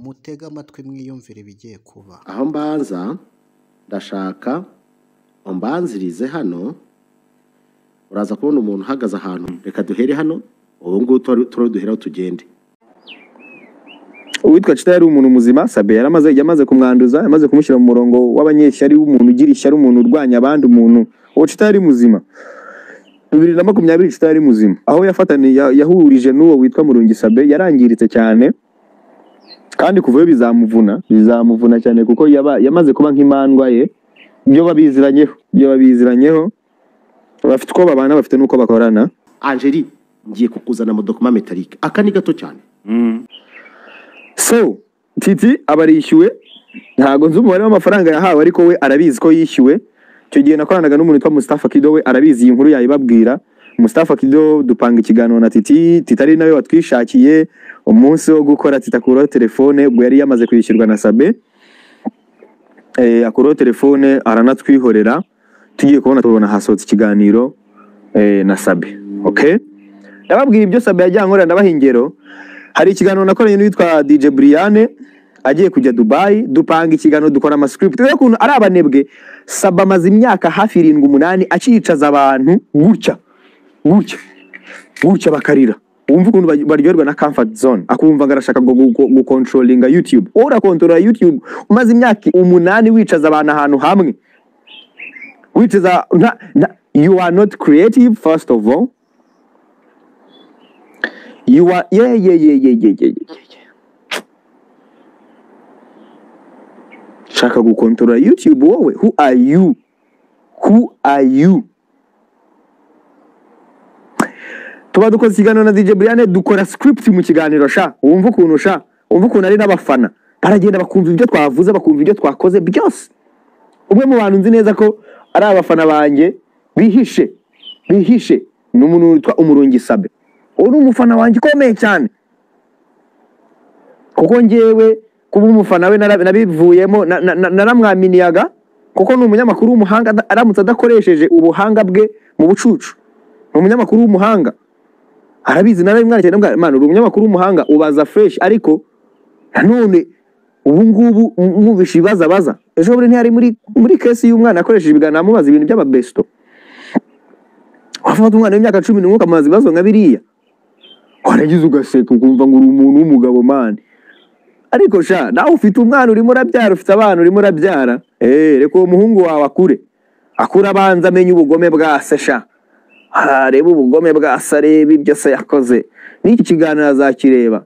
mutege amatwi mwiyumvire ibigiye kuba aho mbanza ndashaka umbanzirize hano uraza kubona umuntu uhagaze ahantu reka duhere hano ubu ngubu turiho duheraho tugende uwitwa cita yari umuntu muzima sabe yari amaze yamaze kumwanduza yamaze kumushyira mu murongo w'abanyeshyari w'umuntu ugira ishyari umuntu urwanya abandi umuntu uwo cita yari muzima bibiri na makumyabiri cita yari muzima aho yafataniye ya- yahurije n'uwo witwa murungi sabe yarangiritse cyane kandi kuva iyo bizamuvuna bizamuvuna cyane kuko yaba yamaze kuba nk'imandwa ye ibyo babiziranyeho ibyo babiziranyeho bafite uko babana bafite n'uko bakorana angeli ngiye kukuzana amadokuma metalike aka ni gato cyane so titi aba arishyuwe ntabwo nzi umubare w'amafaranga yahawe ariko we arabizi ko yishyuwe icyo gihe nakoranaga n'umuntu witwa Mustafa Kido we arabizi iyi nkuru yayibabwira Mustafa Kido dupanga ikiganiro na Titi Titi ari nawe watwishakiye umunsi wo gukora Titi akuraho telefone ubwo yari yamaze kwishyurwa na Sabe eh, akuraho telefone aranatwihorera tugiye kubona tubona hasohotse ikiganiro eh, na Sabe okay ndababwira ibyo Sabe yajyanye nkorera ndabaha ingero hari ikiganiro nakoranye n'uwitwa DJ Briane agiye kujya Dubai dupanga ikiganiro dukora amascript rero kuntu ari abanebwe Saba amaze imyaka hafi irindwi umunani akicaza abantu gutya gutya gutya bakarira wumva ukuntu baj- baryoherwa na comfort zone akumva ngo arashaka ngo gu- gu- gukontrolinga YouTube wowe urakontorora YouTube umaze imyaka umunani wicaza abantu ahantu hamwe wicaza nta- nta- you are not creative first of all You are yeah yeah yeah yeah yeah yeah yeah. yeah. Shaka gukontorora YouTube wowe who are you? Who are you? Tuba dukoze ikiganiro na DJ Brian dukora script mu kiganiro sha wumva ukuntu sha wumva ukuntu ari n'abafana baragenda bakumva ibyo twavuze bakumva ibyo twakoze byose umwe mu bantu nzi neza ko ari abafana banjye bihishe bihishe ni umuntu witwa umurungi sabe uwo ni umufana wanjye ukomeye cyane kuko njyewe kuba umufana we nara- nabivuyemo na- na- na- naramwaminiyaga kuko ni umunyamakuru w'umuhanga ada- aramutse adakoresheje ubuhanga bwe mu bucucu ni umunyamakuru w'umuhanga arabizi narabimwandikiye ndamubwira man uri umunyamakuru w'umuhanga ubaza fresh ariko nanone ubu ngubu mwumvishe ibibazo abaza ejo bundi ntiyari muri muri kesi y'umwana akoresheje ibiganiro amubaza ibintu by'ababesto wafata umwana w'imyaka cumi n'umwe ukamubaza ibibazo nka biriya waragize ugaseka ukumva ngo uri umuntu w'umugabo mani ariko sha nawe ufite umwana urimo urabyara ufite abana urimo urabyara eee reka uwo muhungu wawe akure akure abanza amenye ubugome bwa se sha arebe ubugome bwa se arebe ibyo se yakoze n'iki kiganiro azakireba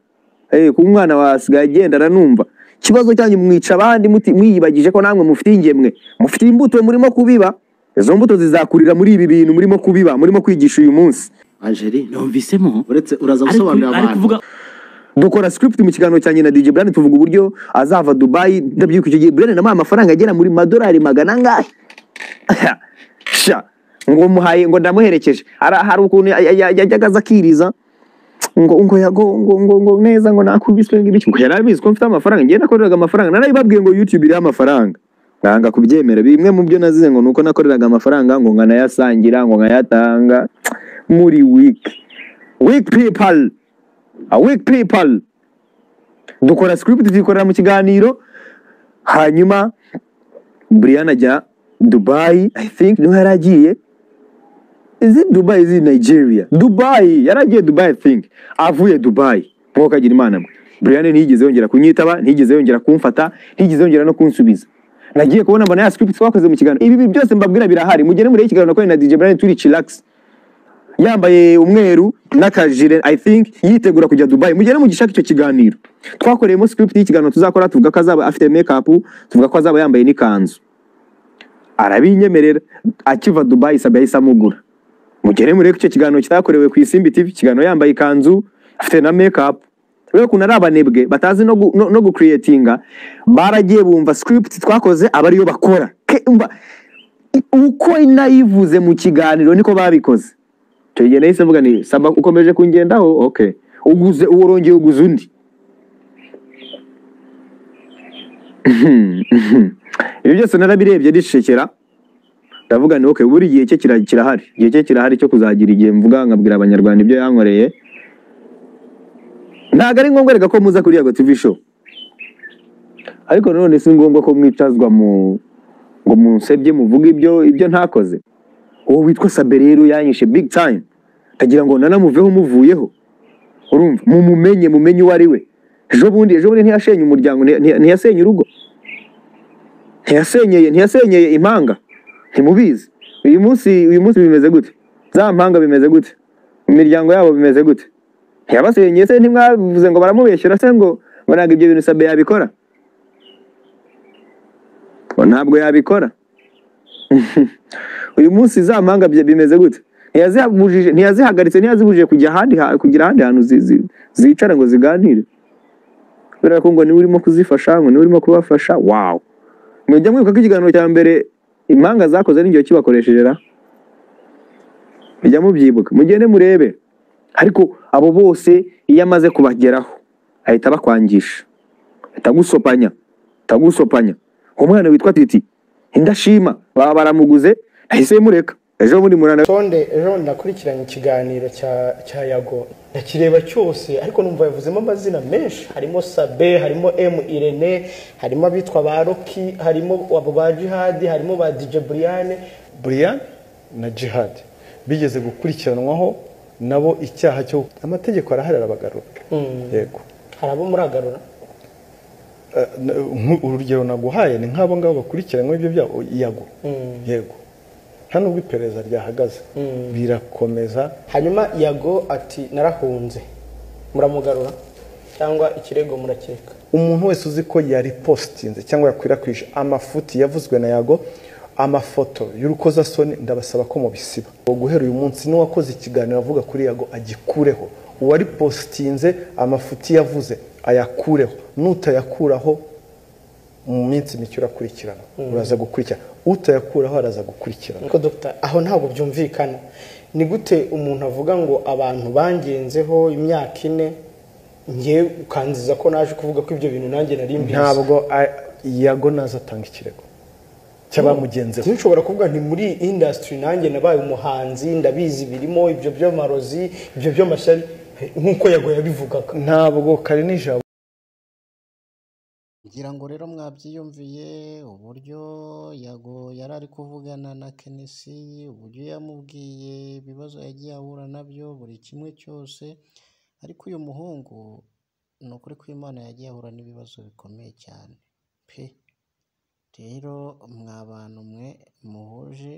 eee kuba umwana wasigaye agenda aranumva ikibazo cyanyu mwica abandi muti- mwiyibagije ko namwe mufite ingemwe mufite imbuto murimo kubiba izo mbuto zizakurira muri ibi bintu murimo kubiba murimo kwigisha uyu munsi angeli numvisemo uretse uraza ari gusobanurira ari abantu kuvuga dukora script mu kiganiro cyanjye na DJ Brian tuvuga uburyo azava Dubai ndabyibuka icyo gihe Brian namuhaye amafaranga agera muri madolari magana angahe sha ngo muhaye ngo ndamuherekeje Ara- hari ukuntu ya- ya- yajyaga aza akiriza ngo ngo yago ngo ngo ngo neza ngo nakubiswe ngibiki ngo yarabizi ko mfite amafaranga ngiye nakoreraga amafaranga narabibabwiye ngo YouTube iriho amafaranga nanga kubyemera bimwe mu byo nazize ngo nuko nakoreraga amafaranga ngo nkanayasangira ngo nkayatanga muri week week people a weak people dukora script tuyikorera mu kiganiro hanyuma Brian ajya Dubai I think niho yari agiye is it Dubai is it Nigeria Dubai yari agiye Dubai I think avuye Dubai mwuka agira imana mwe Brian ntiyigeze yongera kunyitaba ntiyigeze yongera kumfata ntiyigeze yongera no kunsubiza nagiye kubona mbona ya script twakoze mu kiganiro ibi bintu byose mbabwira birahari mugende murebe ikiganiro nakoranye na DJ Brian turi chillax yambaye umweru n'akajire i think yitegura kujya dubai mugere mugishaka icyo kiganiro twakoreyemo script y'ikiganiro tuzakora tuvuga ko azaba afite makeup tuvuga ko azaba yambaye n'ikanzu arabinyemerera akiva dubai sabe yahise amugura mugere murebe ko icyo kiganiro kitakorewe ku isimbi tv ikiganiro yambaye ikanzu afite na makeup rero ukuntu ari abanebwe batazi no, gu, no, no gucreatinga baragiye bumva script twakoze aba ariyo bakora Ke- umva, uko nayivuze mu kiganiro niko babikoze icyo gihe nahise mvuga ni saba ukomeje kungendaho okay uguze urongeye uguze undi ibi byose narabirebye ndishekera ndavuga ni okay buri gihe cye kira- kirahari igihe cye kirahari cyo kuzagira igihe mvuga nkabwira abanyarwanda ibyo yankoreye ntabwo ari ngombwa reka ko muza kuri yago tv show ariko nanone si ngombwa ko mwicazwa mu ngo munsebye muvuge ibyo ibyo ntakoze uwo witwa sabe rero yanyishe big time kagira ngo nanamuveho muvuyeho urumva mumumenye mumenye uwo ari we ejo bundi ejo bundi ntiyashenye umuryango nti- nti- ntiyasenye urugo ntiyasenyeye ntiyasenyeye impanga ntimubizi uyu munsi uyu munsi bimeze gute za mpanga bimeze gute imiryango yabo bimeze gute ntiyabasenyeye se ntimwavuze ngo baramubeshyura se ngo ngo ntabwo ibyo bintu sabe yabikora ngo ntabwo yabikora uyu munsi za mpanga bye- bimeze gute Ntiyazihabujije- ntiyazihagaritse ntiyazibujije kujya ahandi ha- kugira ahandi hantu zi- zi- zicara ngo ziganire kubera ko ngo niwe urimo kuzifasha ngo niwe urimo kubafasha wawu mujya mwibuka ko ikiganiro cya mbere impanga zakoze n'igihe kibakoresheje ra mujya mubyibuka mugende murebe ariko abo bose iyo amaze kubageraho ahita abakwangisha ahita agusopanya ahita agusopanya umwana witwa titi indashima baba baramuguze ahise mureka ejo bundi murana tonde ejo bundi nakurikiranye ikiganiro cya cya yago ndakireba cyose ariko numva yavuzemo amazina menshi harimo sabe harimo emu irene harimo abitwa ba roki harimo abo ba jihadi harimo ba dije buriyane buriyane na jihadi bigeze gukurikiranwaho nabo icyaha cyo amategeko arahari arabagarura yego hari abo muragarura Eh, n- nk- urugero naguhaye ni nk'abo ngabo bakurikiranywe ibyo byago yago yego nta nubwo iperereza ryahagaze birakomeza hanyuma yago ati narahunze muramugarura cyangwa ikirego murakeka umuntu wese uzi ko yaripositinze cyangwa yakwirakwije amafuti yavuzwe na yago amafoto y'urukozasoni ndabasaba ko mubisiba uwo guhera uyu munsi n'uwakoze ikiganiro avuga kuri yago agikureho uwari positinze amafuti yavuze ayakureho n'utayakuraho mu minsi mike urakurikirana uraza gukurikirana utayakuraho araza gukurikirana ariko dogita aho ntabwo byumvikana ni gute umuntu avuga ngo abantu bangenzeho imyaka ine ngewe ukanziza ko naje kuvuga ko ibyo bintu nanjye nari mbizi ntabwo a- yago naza atanga ikirego cy'abamugenzeho nshobora kuvuga nti muri indasitiri nanjye nabaye umuhanzi ndabizi birimo ibyo by'amarozi ibyo by'amashyari nk'uko yago yabivugaga ntabwo kare nijabo ngira ngo rero mwabyiyumviye uburyo yago yari ari kuvugana na kenesi uburyo yamubwiye ibibazo yagiye ahura nabyo buri kimwe cyose ariko uyu muhungu ni ukuri ko imana yagiye ahura n'ibibazo bikomeye cyane pe rero mwa bantu mwe muhuje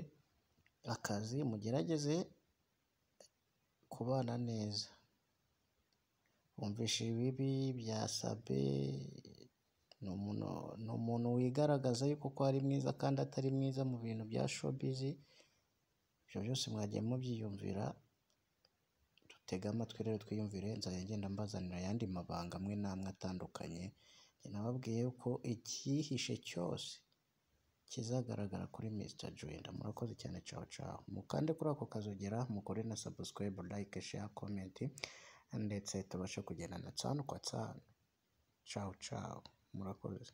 akazi mugerageze kubana neza wumvishe ibibi bya sabe ni umuntu ni umuntu wigaragaza yuko ko ari mwiza kandi atari mwiza mu bintu bya showbiz ibyo byose mwagiye mubyiyumvira dutege amatwi rero twiyumvire nzajya ngenda mbazanira ayandi mabanga amwe n'amwe atandukanye Njye nababwiye ko icyihishe cyose kizagaragara kuri Mr. Joyenda murakoze cyane caho caho mukande kuri ako kazogera mukore na subscribe like share comment ndetse tubashe kugendana tsanu kwa tsanu caho caho murakoze